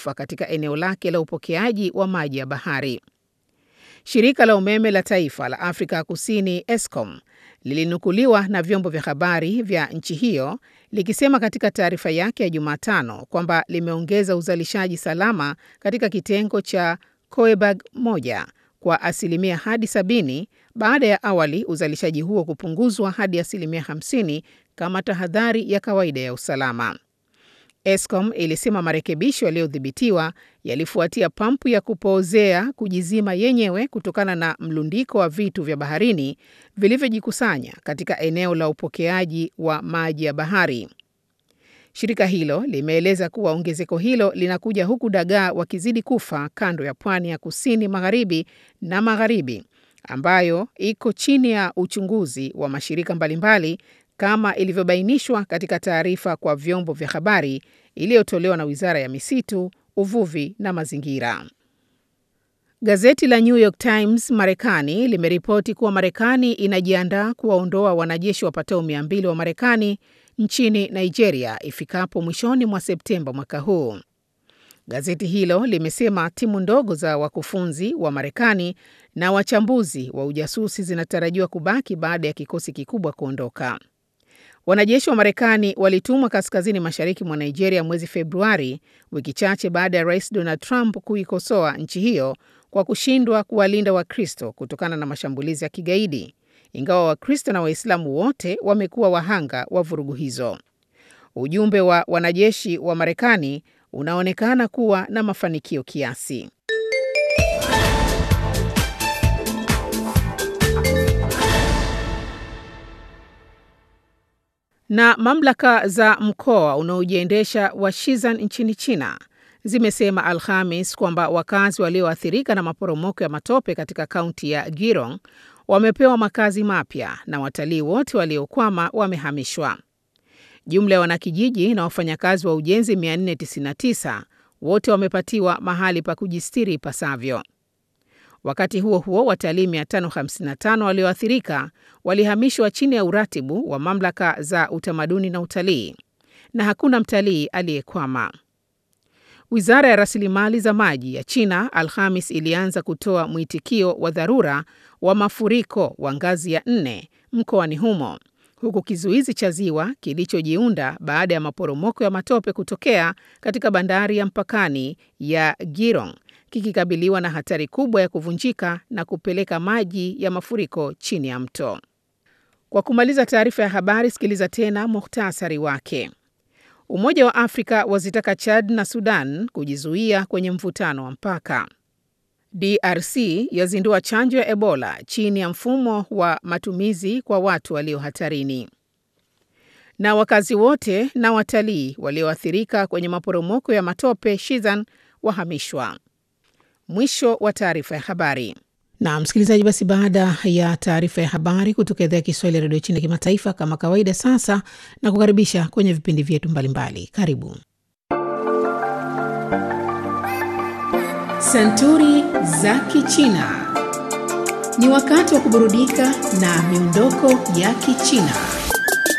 kufa katika eneo lake la upokeaji wa maji ya bahari. Shirika la umeme la taifa la Afrika Kusini Eskom lilinukuliwa na vyombo vya habari vya nchi hiyo likisema katika taarifa yake ya Jumatano kwamba limeongeza uzalishaji salama katika kitengo cha Koeberg moja kwa asilimia hadi sabini baada ya awali uzalishaji huo kupunguzwa hadi asilimia 50 kama tahadhari ya kawaida ya usalama. Eskom ilisema marekebisho yaliyodhibitiwa yalifuatia pampu ya kupoozea kujizima yenyewe kutokana na mlundiko wa vitu vya baharini vilivyojikusanya katika eneo la upokeaji wa maji ya bahari. Shirika hilo limeeleza kuwa ongezeko hilo linakuja huku dagaa wakizidi kufa kando ya pwani ya kusini magharibi na magharibi ambayo iko chini ya uchunguzi wa mashirika mbalimbali kama ilivyobainishwa katika taarifa kwa vyombo vya habari iliyotolewa na Wizara ya Misitu, Uvuvi na Mazingira. Gazeti la New York Times Marekani limeripoti kuwa Marekani inajiandaa kuwaondoa wanajeshi wapatao 200 wa Marekani nchini Nigeria ifikapo mwishoni mwa Septemba mwaka huu. Gazeti hilo limesema timu ndogo za wakufunzi wa Marekani na wachambuzi wa ujasusi zinatarajiwa kubaki baada ya kikosi kikubwa kuondoka. Wanajeshi wa Marekani walitumwa kaskazini mashariki mwa Nigeria mwezi Februari, wiki chache baada ya Rais Donald Trump kuikosoa nchi hiyo kwa kushindwa kuwalinda Wakristo kutokana na mashambulizi ya kigaidi, ingawa Wakristo na Waislamu wote wamekuwa wahanga wa vurugu hizo. Ujumbe wa wanajeshi wa Marekani unaonekana kuwa na mafanikio kiasi. Na mamlaka za mkoa unaojiendesha wa Shizan nchini China zimesema Alhamis kwamba wakazi walioathirika na maporomoko ya matope katika kaunti ya Girong wamepewa makazi mapya na watalii wote waliokwama wamehamishwa. Jumla ya wanakijiji na wafanyakazi wa ujenzi 499 wote wamepatiwa mahali pa kujistiri ipasavyo. Wakati huo huo, watalii 555 walioathirika walihamishwa chini ya uratibu wa mamlaka za utamaduni na utalii, na hakuna mtalii aliyekwama. Wizara ya rasilimali za maji ya China Alhamis ilianza kutoa mwitikio wa dharura wa mafuriko wa ngazi ya nne mkoani humo huku kizuizi cha ziwa kilichojiunda baada ya maporomoko ya matope kutokea katika bandari ya mpakani ya Girong kikikabiliwa na hatari kubwa ya kuvunjika na kupeleka maji ya mafuriko chini ya mto. Kwa kumaliza taarifa ya habari, sikiliza tena muhtasari wake. Umoja wa Afrika wazitaka Chad na Sudan kujizuia kwenye mvutano wa mpaka. DRC yazindua chanjo ya Ebola chini ya mfumo wa matumizi kwa watu walio hatarini. Na wakazi wote na watalii walioathirika kwenye maporomoko ya matope Shizan wahamishwa. Mwisho wa taarifa ya habari. Na msikilizaji, basi baada ya taarifa ya habari kutoka idhaa ya Kiswahili ya redio China kimataifa, kama kawaida, sasa na kukaribisha kwenye vipindi vyetu mbalimbali. Karibu Santuri za Kichina. Ni wakati wa kuburudika na miondoko ya Kichina.